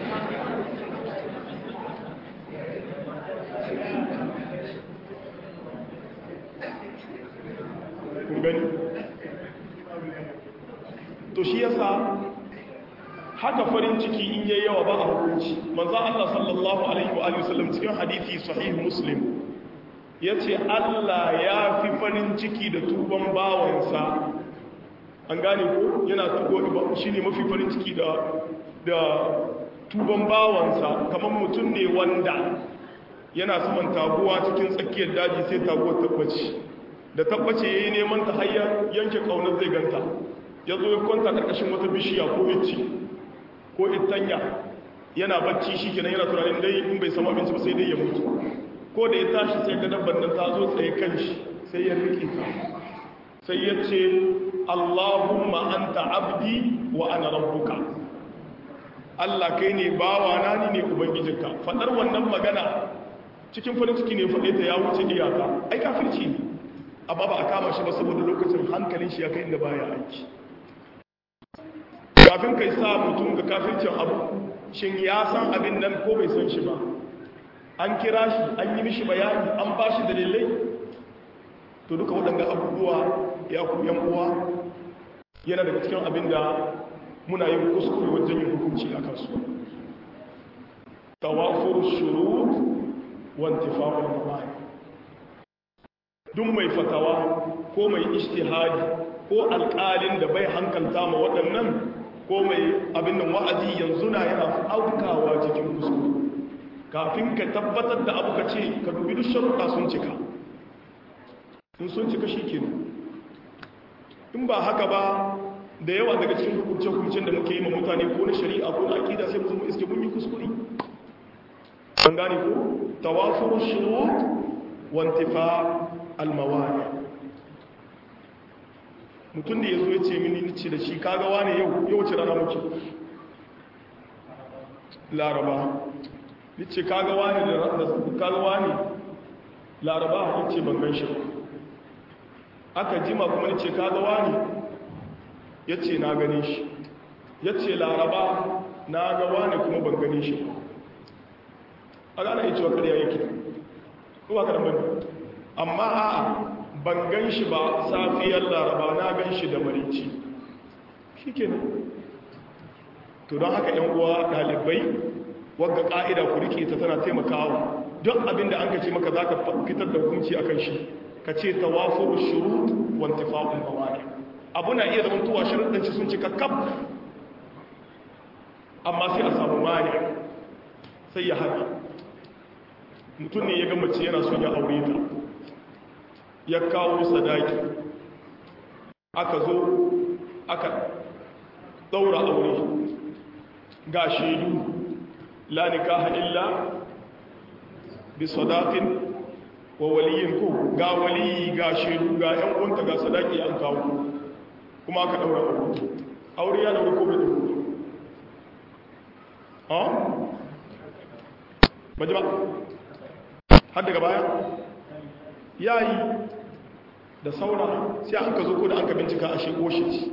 kun gani to shi yasa haka farin ciki in yayi yawa ba a hukunci manzo Allah sallallahu alaihi wa alihi wasallam cikin hadisi sahih muslim yace Allah ya fi farin ciki da tuban bawansa an gane ko yana tugo shine mafi farin ciki da da tuban bawansa kamar mutum ne wanda yana saman taguwa cikin tsakiyar daji sai taguwar tabbaci da tabbace yayi neman ta hayya yanke kaunar zai ganta yazo ya kwanta karkashin wata bishiya ko yace ko itanya yana bacci shi kenan yana tunanin dai in bai samu abinci ba sai dai ya mutu ko da ya tashi sai ga dabban nan ta zo tsaye kan shi sai ya rike ta sai ya ce Allahumma anta abdi wa ana rabbuka Allah kai ne bawa na ni ne ubangijinka fadar wannan magana cikin farin ciki ne faɗe ta ya wuce iyaka ai kafirci ne amma ba a kama shi ba saboda lokacin hankalin shi ya kai inda baya aiki kafin kai sa mutum ga kafircin abu shin ya san abin nan ko bai san shi ba an kira shi an yi mishi bayani an ba shi dalilai to duka waɗanda abubuwa ya ku yan uwa yana daga cikin abin da muna yin kuskure wajen yin hukunci a kansu tawafur shurut wa intifa'ul mawani duk mai fatawa ko mai ijtihadi ko alƙalin da bai hankalta ma waɗannan ko mai abin nan wa'azi yanzu na yana aukawa cikin kuskure kafin ka tabbatar da abu ka ce ka dubi duk sharuɗa sun cika in sun cika shi ke in ba haka ba da yawa daga cikin hukunce-hukuncen da muke yi ma mutane ko na shari'a ko na akida sai mu iske mun yi kuskure an gane ko tawafur shurut wa intifa al-mawani mutum da ya zo ya ce mini ce da shi kaga wane yau yau ce rana muke laraba ni ce kaga wane da kaga wane laraba ni ce ban ganshi aka jima kuma ni ce kaga wane ya ce na gane shi ya ce laraba na ga wane kuma ban gane shi a gane ya ce wa karya yake kuma karɓar amma a'a ban gan shi ba safiyar laraba na gan shi da marici shi ke to don haka yan uwa ɗalibai wadda ƙa'ida ku rike ta tana taimakawa don abin da an ka ce maka za ka fitar da hukunci a kan shi ka ce tawafur shurut wanta fa'un mawani abu na iya zama tuwa sharuɗanci sun cika kaf amma sai a samu mani sai ya haɗa mutum ne ya ga mace yana son ya aure ta ya kawo sadaki aka zo aka daura aure ga shaidu la nikaha illa bi sadaqin wa waliyin ko ga waliyi ga shaidu ga yan uwanta ga sadaki an kawo kuma aka daura aure aure ya daura ko bai daura ha baje ba har daga baya yayi da saura sai an ka zo ko da an ka bincika a shego shi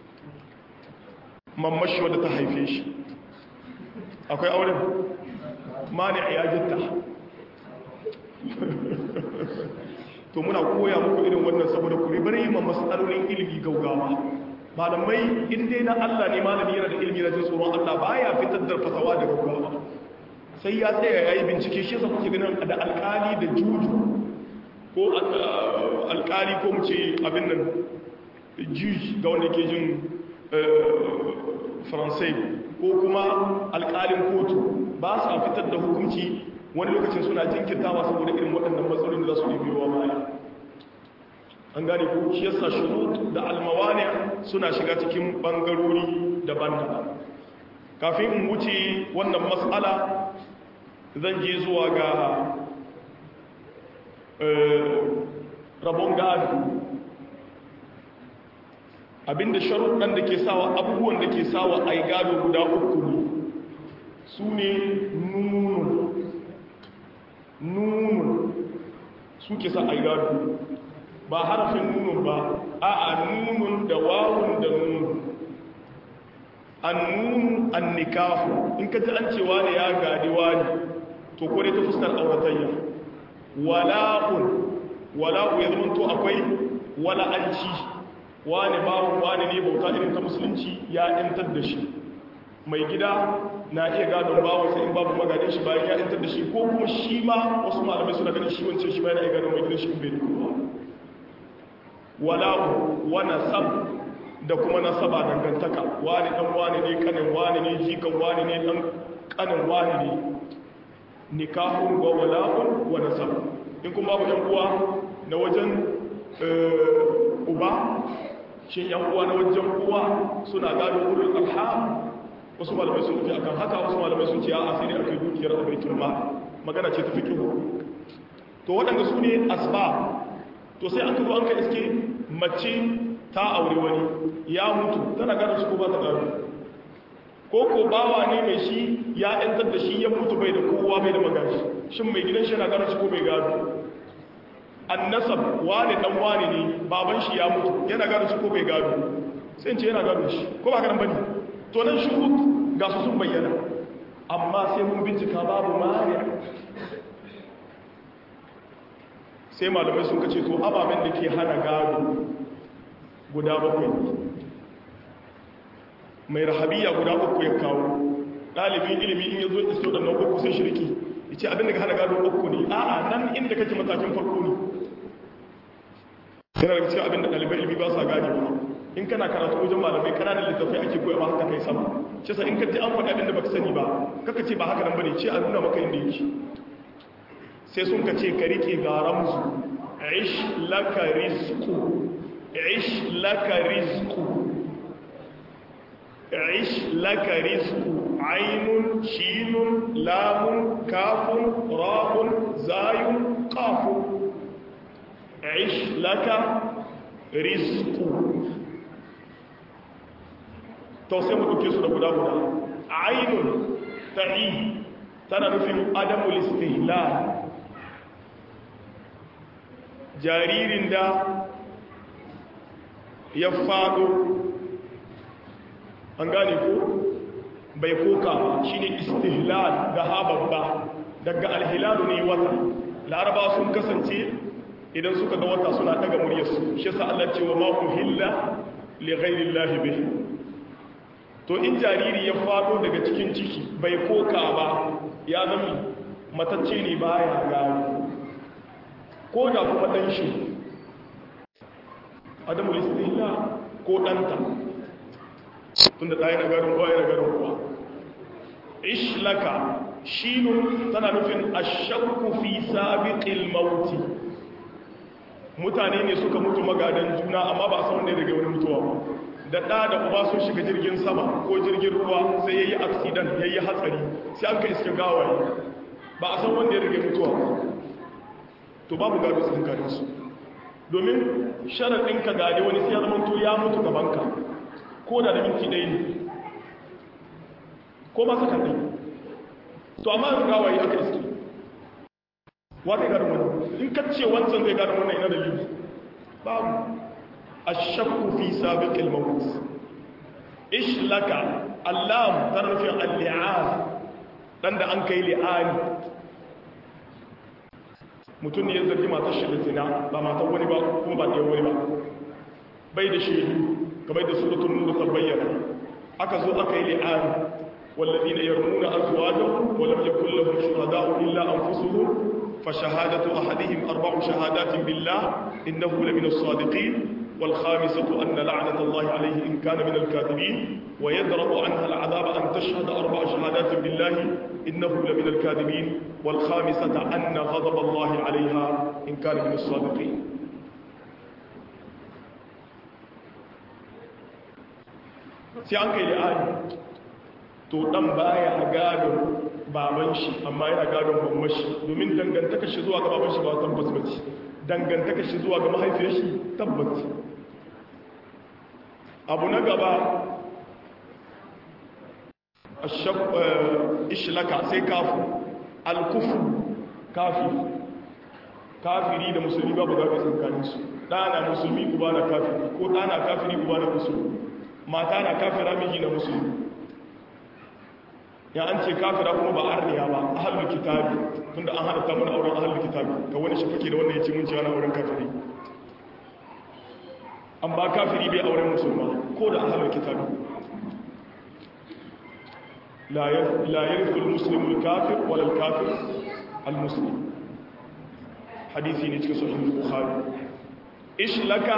mammashi wadda ta haife shi akwai auren mani a yaginta to muna koya muku irin wannan saboda ku ribar yi ma matsalolin ilimi gaugawa malamai in dai na Allah ne malami yana da ilimi na jin tsoron Allah baya fitar da fatawa da gaugawa sai ya tsaya ya yi bincike shi yasa kuke ganin da alkali da juju ko alkali ko mu ce abin nan juj ga wanda ke jin faransai ko kuma alkalin kotu ba sa fitar da hukunci wani lokacin suna jinkirtawa saboda irin waɗannan matsalolin da za su ne biyowa baya an gane ko shi yasa shurut da almawani suna shiga cikin bangarori daban-daban kafin in wuce wannan matsala zan je zuwa ga rabon gado abinda sharuɗan da ke sawa abubuwan da ke sawa a yi gado guda uku ne su ne nunun nunun su ke sa a yi gado ba harafin nunun ba a a nunun da wawun da nunun an nunun an nikahu in ka ji an cewa ne ya gadi wani to kone ta fuskar auratayya wala'un wala'u ya zama to akwai wala'anci wani bawon wani ne bauta irin ta musulunci ya yantar da shi mai gida na iya gadon bawon sai in babu magadin shi bayan ya yantar da shi ko kuma shi ma wasu malamai suna ganin shi wancan shi ma yana iya gadon mai gidan shi bai da kowa wala'u wa nasab da kuma nasaba dangantaka wani dan wani ne kanin wani ne jikan wani ne dan kanin wani ne nikahun wa wala'un wa nasab in kuma babu yan uwa na wajen uba shin yan uwa na wajen uwa suna gado ulul alham wasu malamai sun fi akan haka wasu malamai sun ce a asiri akai dukiyar a baitul mal magana ce ta fiqhu to waɗanda su ne asbab to sai an kazo an ka iske mace ta aure wani ya mutu tana gado shi ko ba ta gado ko ko bawa ne mai shi ya yantar da shi ya mutu bai da kowa bai da magashi shin mai gidan shi na gado shi ko bai gado annasab wani dan wani ne baban shi ya mutu yana gado shi ko bai gado sai ce yana gado shi ko ba ka nan bane to nan shurut ga su sun bayyana amma sai mun bincika babu mari sai malamai sun kace to ababen da ke hana gado guda bakwai mai rahabiya guda uku ya kawo ɗalibin ilimi in ya zo iso da nan uku sai shirki ya ce abin da ka hana gado uku ne a'a nan inda kake matakin farko ne yana daga cikin abin da ɗalibai ilimi ba sa gane ba in kana karatu wajen malamai kananan littafai ake koya ba haka kai sama ce sa in ka ji an faɗi abin da baka sani ba kaka ce ba haka nan bane ce a nuna maka inda yake sai sun ka ce ka rike ga ramzu ish laka rizqu ish laka rizqu ish laka rizqu ainun shinun lamun kafun ra'un zayun qafun ish laka rizqu to sai mu duke su da guda guda ainun ta'i tana nufin adamul istihlal jaririn da ya fado an gane ko bai koka ba shine istihlal da hababba daga alhilalu ne wata laraba sun kasance idan suka ga wata suna daga muryarsu shi yasa Allah ce wa ma uhilla li ghairillahi bihi to in jariri ya fado daga cikin ciki bai koka ba ya zama matacce ne baya gano ko da kuma dan shi adamu istihla ko danta tunda ɗaya na garin kowa yana garin kowa ishlaka shinun tana nufin ashakku fi sabiqil mauti mutane ne suka mutu magadan juna amma ba a san wanda ya rage wani mutuwa ba da ɗa da uba sun shiga jirgin sama ko jirgin ruwa sai ya yi aksidan ya yi hatsari sai an ka iska gawaye ba a san wanda ya rage mutuwa ba to babu gado sun gado su domin sharaɗin ka gade wani sai ya zama to ya mutu gabanka ko da da minti ɗaya ne ko ba saka ɗaya to amma yanzu gawaye aka iske wa zai gado wani in ka ce wancan zai gado wannan ina da liyu babu الشك في سابق الموت إيش لك اللام ترفع اللعان لأن أنك لعان mutum ne ya zargi matar shi da zina ba matar wani ba kuma ba ɗaya wani ba bai da shaidu kamar da suratun nuna ta bayyana aka zo aka yi li'ani wallazi na yarmuna azwajan wa lam yakul lahum shuhada'u illa anfusuhum fa shahadatu ahadihim arba'u shahadatin billah innahu lamina as-sadiqin والخامسة أن لعنة الله عليه إن كان من الكاذبين ويدرأ عنها العذاب أن تشهد أربع شهادات بالله إنه لمن الكاذبين والخامسة أن غضب الله عليها إن كان من الصادقين sai an kai li'ani to dan baya gadon baban shi amma yana gadon mamman shi domin dangantaka shi zuwa ga baban shi ba tabbas bace dangantaka shi zuwa ga mahaifiyar shi tabbas abu na gaba ishlaka sai kafu alkufu kafi kafiri da musulmi babu zaɓe tsakaninsu ɗana musulmi uba na kafiri ko ɗana kafiri uba na musulmi mata na kafira miji na musulmi ya an ce kafira kuma ba arniya ba ahalul kitabi tunda an hada ta mana auren ahalul kitabi ga wani shi fake da wannan ya ce mun ce ana auren kafiri an ba kafiri bai auren musulma ko da ahalul kitabi la yarithul muslimu al-kafir wala al-kafir al-muslim hadisi ne cikin sahih bukhari ishlaka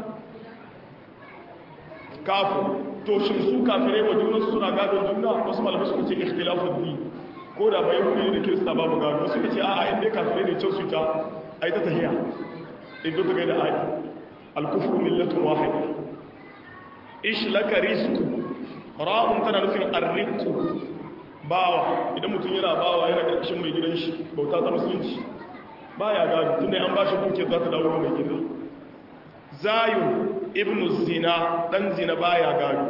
kafu to shin su kafirai wa juna suna gadon juna wasu malamai suka ce ikhtilafud din ko da bai hukumi da kirista babu gado suka ce a'a inda kafirai ne can su ta ai ta tahiya in duka gaida ai al-kufru millatun wahida ishlaka rizqu ra'un tana nufin arriqu bawa idan mutum yana bawa yana karkashin mai gidan shi bauta ta musulunci baya gado tunda an bashi kuke za ta dawo mai gida zayun ibnu zina dan zina baya gado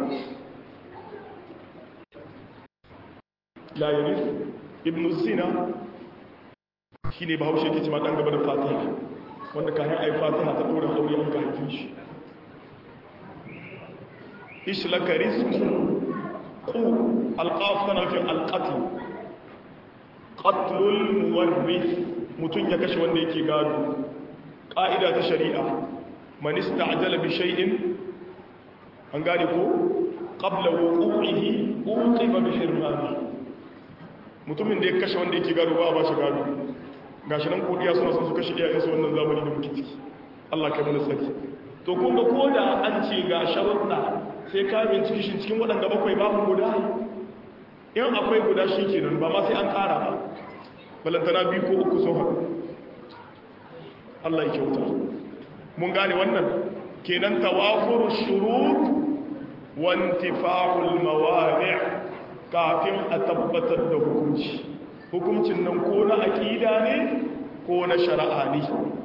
la yarif ibnu zina shine bahaushe yake cewa dan gaba da fatiha wanda kayan ai fatiha ta dora aure an ka haifin shi ishlaka rizqu qu alqaf tana fi alqatl qatlul muwarris mutun ya kashe wanda yake gado ƙa'ida ta shari'a man ista'jala bi shay'in an gane ko qabla wuqu'ihi uqiba bi hirmani mutumin da ya kashe wanda yake gado ba ba shi gado gashi nan kodiya suna son su kashe iyayen su wannan zamani da muke ciki Allah kai mana sani to kun ga koda an ce ga sharuɗa sai ka binciki shi cikin waɗanda bakwai babu guda in akwai guda shi kenan ba ma sai an ƙara ba balantana biyu ko uku sun haɗu Allah ya kyauta mun gane wannan kenan tawafuru shurut wa intifa'ul mawani' kafin a tabbatar da hukunci hukuncin nan ko na aqida ne ko na shari'a ne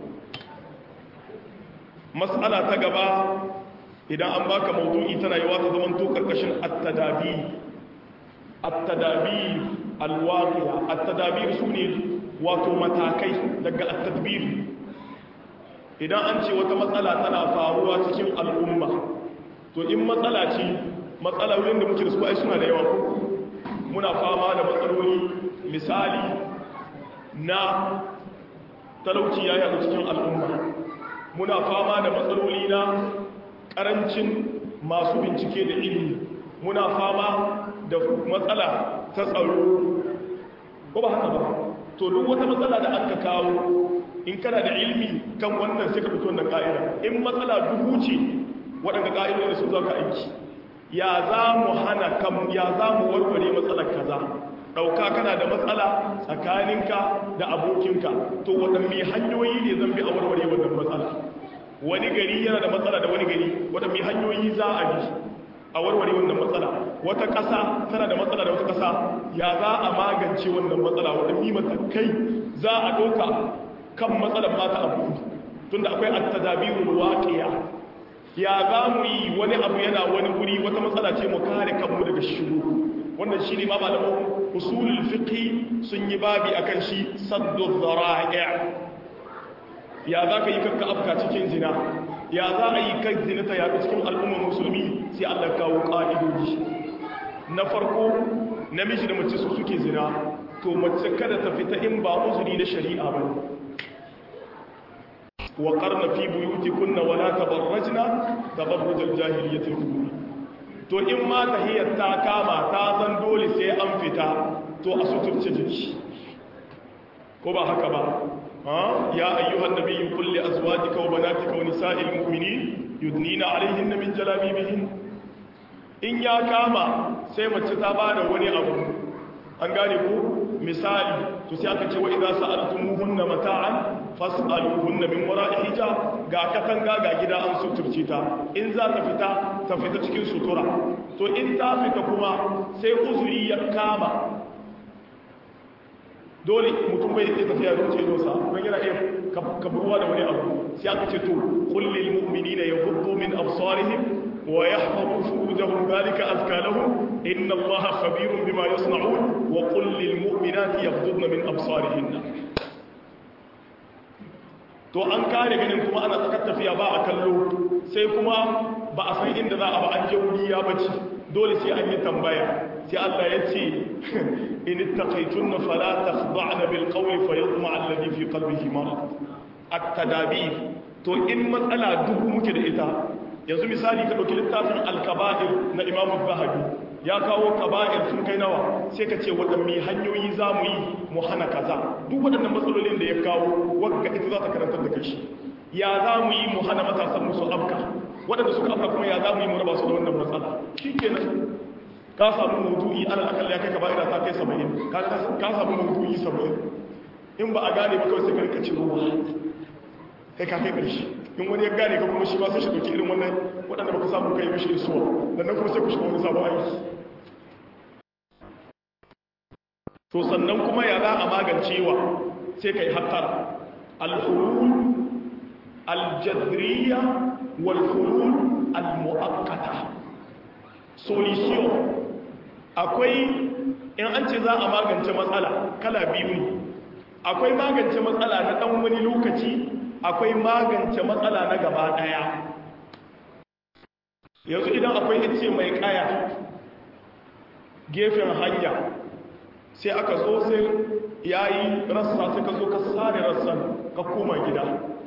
mas'ala ta gaba idan an baka mawdu'i tana yawa ta zaman to karkashin at-tadabi at-tadabi al-waqi'a at-tadabir sune wato matakai daga at-tadbir idan an ce wata matsala tana faruwa cikin al'umma to in matsala ce matsalolin da muke da su ai suna da yawa ko muna fama da matsaloli misali na talauci ya yaɗu cikin al'umma muna fama da matsaloli na ƙarancin masu bincike da ilimi muna fama da matsala ta tsaro ko ba haka ba to duk wata matsala da aka kawo in kana da ilmi kan wannan sai ka fito wannan ka'ida in matsala dubu ce waɗanda ka'idodi su za ka aiki ya za mu hana kan ya za mu warware matsalar kaza ɗauka kana da matsala tsakaninka da abokinka to waɗanne hanyoyi ne zan bi a warware wannan matsala wani gari yana da matsala da wani gari waɗanne hanyoyi za a bi a warware wannan matsala wata ƙasa tana da matsala da wata ƙasa ya za a magance wannan matsala waɗanne matakai za a ɗauka kan matsalar mata abu tunda akwai at-tadabirul waqi'a ya za mu yi wani abu yana wani guri wata matsala ce mu kare kanmu daga shiru wannan shi ne ma malaman usulul fiqh sun yi babi akan shi saddu dhara'i ya za ka yi kanka afka cikin zina ya za a yi kan zina ta yaɗu cikin al'ummar musulmi sai Allah kawo ƙa'idoji na farko namiji da mace su suke zina to mace kada ta fita in ba uzuri na shari'a ba wa qarna fi buyutikunna wa la tabarrajna tabarruj al-jahiliyyah al-ula to in ma tahiyar ta kama ta zan dole sai an fita to a suturce jiki ko ba haka ba ya ayyuhan nabiyyu qul li azwajika wa banatika wa nisa'il mu'minin yudnina 'alayhinna min jalabibihin in ya kama sai mace ta bada wani abu an gane ko misali to sai aka ce wa idza sa'altumuhunna mata'an fas'aluhunna min wara'i hijab ga katanga ga gida an suturce ta in za ta fita ta fita cikin sutura to in ta fita kuma sai uzuri ya kama dole mutum bai iya tafiya da wuce dosa don yana iya kaburwa da wani abu sai aka ce to kullil mu'minina yaghuddu min absarihim wa yahfazu furujahum dhalika azka lahum inna allaha khabirun bima yasna'un wa qul lil mu'minati yaghuddna min absarihinna to an kare ganin kuma ana tsakar tafiya ba a kallo sai kuma ba a san inda za a ba an je wuri ya bace dole sai an yi tambaya sai Allah ya ce in ittaqaytunna fala takhda'na bil qawli fayatma alladhi fi qalbihi marad at-tadabir to in matsala dubu muke da ita yanzu misali ka dauki littafin al-kaba'ir na Imam Zahabi ya kawo kaba'ir sun kai nawa sai ka ce waɗanne hanyoyi za mu yi mu hana kaza duk waɗannan matsalolin da ya kawo wagga ita za ta karantar da kashi ya za mu yi mu hana matasan musu afka waɗanda suka afka kuma ya za mu yi mu raba su da wannan matsala shi kenan ka samu maudu'i ana akalla ya kai kaba'ira ta kai saba'in ka samu maudu'i saba'in in ba a gane ba kawai sai ka rika ruwa kai ka kai ƙarshe in wani ya gane ka kuma shi ba sai shi ɗauki irin wannan waɗanda ba ka samu kai mishi isuwa sannan kuma sai ku shiga wani sabon aiki to sannan kuma ya za a magancewa sai ka yi hattara alhulul aljadriya walhulul almu'akkata solution akwai in an ce za a magance matsala kala biyu ne akwai magance matsala na ɗan wani lokaci akwai magance matsala na gaba daya yanzu idan akwai ice mai kaya gefen hanya sai aka zo sai yayi rassa sai ka zo ka sare rassan ka koma gida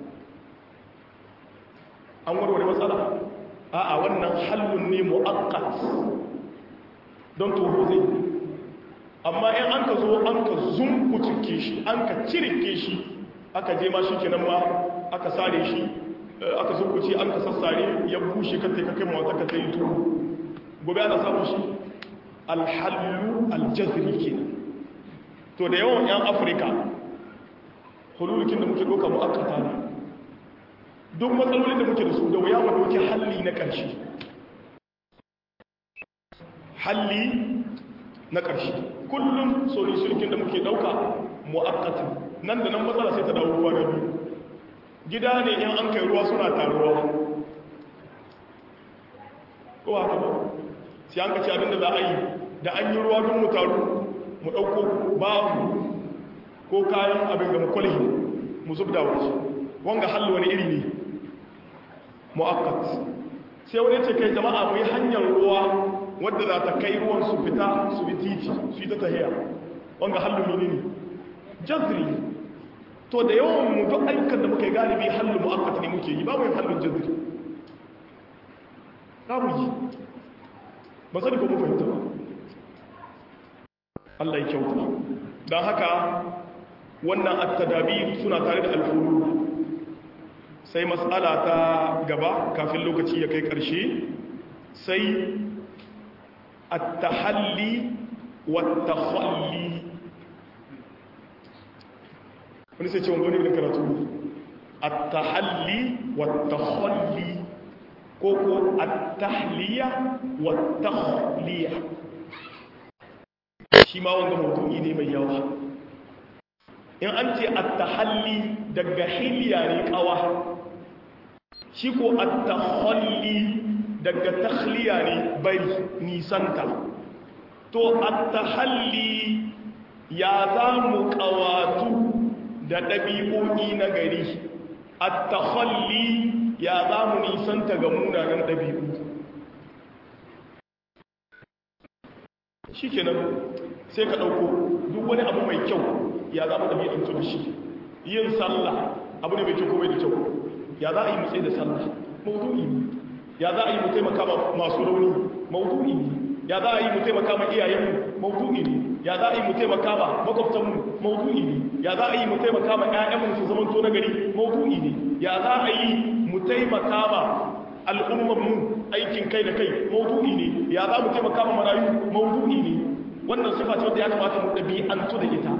an warware matsala a'a wannan hallun ne mu'aqqat don toho zai amma in an ka zo an ka zumbutuke shi an ka cirike shi aka je ma shi kenan ma aka sare shi aka zumbuce an ka sassare ya bushe ka kai kai mawata ka sai tuhu gobe ana samun shi alhallu aljazri kenan to da yawan yan afirka hululukin da muke doka mu'akkata ne duk matsalolin da muke da su da wuya mu doke halli na ƙarshe halli na ƙarshe kullum solution da muke dauka mu'akkatin nan da nan matsala sai ta dawo ruwa da biyu gida ne in an kai ruwa suna taruwa ko haka ba sai an kaci abinda za a yi da an yi ruwa don mu taru mu ɗauko babu ko kayan abin da mukwalhi mu zub da wasu wanga hallo wani iri ne mu'akkat sai wani ce kai jama'a mu yi hanyar ruwa wadda za ta kai ruwan su fita su bi titi su yi ta tahiya wanga hallo ne ne jazri to da yawan mu duk ayyukan da muka yi galibi hallu mu'akkat ne muke yi babu yin hallun jazri babu yi ba sani ko mu fahimta ba Allah ya kyauta don haka wannan at-tadabir suna tare da al-hulul sai mas'ala ta gaba kafin lokaci ya kai ƙarshe sai at-tahalli والتخلي wani sai ce wani irin karatu at-tahalli wat-takhalli ko ko at-tahliya wat-takhliya shi ma wanda maudu'i ne mai yawa in an ce at-tahalli daga hiliya ne kawa shi ko at-takhalli daga takhliya ne bari nisanta to at-tahalli ya za mu kawatu da ɗabi'o'i na gari at-takhalli ya za mu nisanta ga munanan ɗabi'u shikenan sai ka ɗauko duk wani abu mai kyau ya za mu ɗabi'antu da shi yin sallah abu ne mai kyau ko mai da kyau ya za a yi mu tsaye da sallah maudu'i ne ya za a yi mu taimaka masu rauni maudu'i ne ya za a yi mu taimaka ma iyayenmu maudu'i ne ya za a yi mu taimaka ma makwabtanmu maudu'i ne ya za a yi mu taimaka ma ƴaƴanmu su zaman to nagari maudu'i ne ya za a yi mu taimaka ma al'ummarmu aikin kai da kai maudu'i ne ya za mu taimaka ma marayu maudu'i ne wannan sifa ce wanda ya kamata mu ɗabi'antu da ita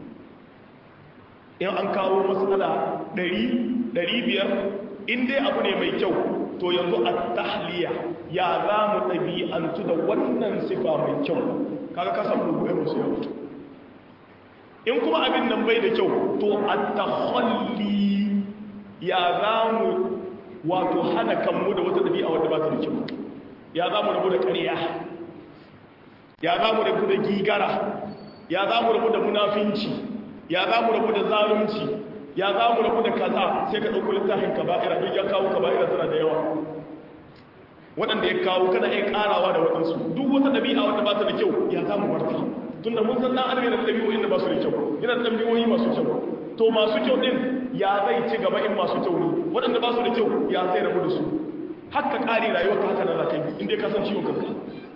in an kawo matsala ɗari ɗari biyar in dai abu ne mai kyau to yanzu a tahliya ya za mu ɗabi'antu da wannan sifa mai kyau kaga ka samu rubuwa musu yau in kuma abin nan bai da kyau to a tahalli ya za mu wato hana kanmu da wata ɗabi'a wadda ba ta da kyau ya za mu rabu da ƙarya ya za mu rabu da gigara ya za mu rabu da munafinci ya za mu rabu da zalunci ya za mu rabu da kaza sai ka ɗauko littafin kaba'ira duk ya kawo kaba'ira tana da yawa waɗanda ya kawo kana iya ƙarawa da waɗansu duk wata ɗabi'a wadda ba ta da kyau ya za mu barta tun da mun san ɗan adam yana da ɗabi'o'in da ba su da kyau yana da ɗabi'o'i masu kyau to masu kyau ɗin ya zai ci gaba in masu kyau ne waɗanda ba su da kyau ya zai rabu da su haka ƙari rayuwar ka haka na za ka yi inda ka san ciwon kanka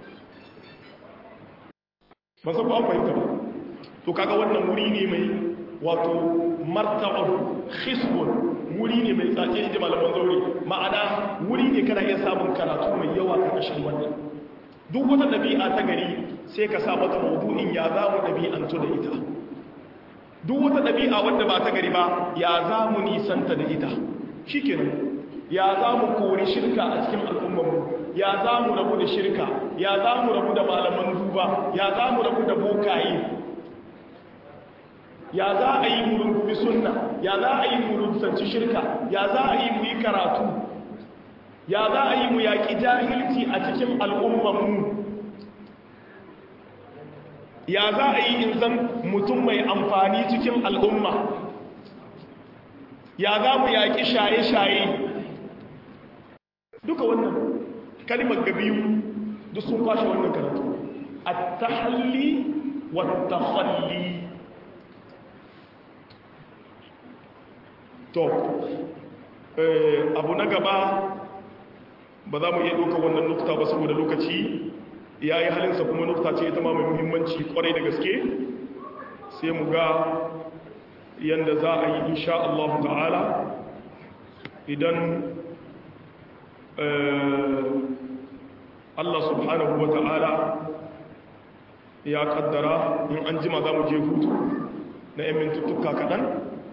ban san ko an fahimta ba to kaga wannan wuri ne mai wato marta'ar khisbun wuri ne mai tsaje inda malaman zaure ma'ana wuri ne kana iya samun karatu mai yawa karkashin wannan duk wata ɗabi'a ta gari sai ka sa mata maudu'in ya za mu ɗabi'antu da ita duk wata ɗabi'a wadda ba ta gari ba ya za mu nisanta da ita shi ya za mu kori shirka a cikin al'ummarmu ya za mu rabu da shirka ya za mu rabu da malaman duba ya za mu rabu da bokaye ya za a yi mu rungumi sunna ya za a yi mu rungsanci shirka ya za a yi mu yi karatu ya za a yi mu yaƙi jahilci a cikin al'ummanmu ya za a yi in zan mutum mai amfani cikin al'umma ya za mu yaƙi shaye-shaye duka wannan kalimar ga biyu duk sun kwashe wannan karatu a tahalli wa tahalli to abu na gaba ba za mu iya ɗauka wannan nukta ba saboda lokaci ya yi halinsa kuma nukta ce ita ma mai muhimmanci kwarai da gaske sai mu ga yadda za a yi insha Allah ta'ala idan Allah subhanahu wa ta'ala ya kaddara in an jima za mu je hutu na 'yan mintuttuka kaɗan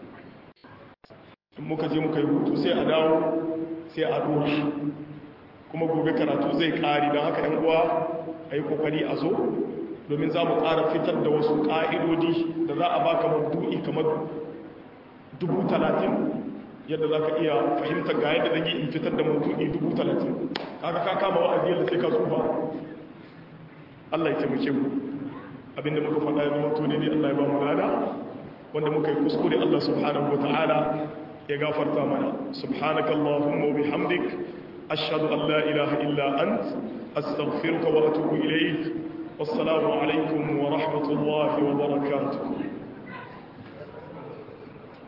muka je muka yi hutu sai a dawo sai a dora kuma gobe karatu zai kari don haka yan uwa a yi kokari a zo domin za mu ƙara fitar da wasu ƙa'idodi da za a baka mabdu'i kamar dubu talatin yadda za ka iya fahimtar ga yadda zai in fitar da mabdu'i dubu talatin kaga ka kama wa'azi yadda sai ka tsufa Allah ya taimake mu abinda muka faɗa ya zama tuni ne Allah ya ba mu lada wanda muka yi kuskure Allah subhanahu wa ta'ala ya gafarta mana subhanaka allahumma wa bihamdik ashhadu an la ilaha illa ant astaghfiruka wa atubu ilayk wassalamu alaikum wa rahmatullahi wa barakatuh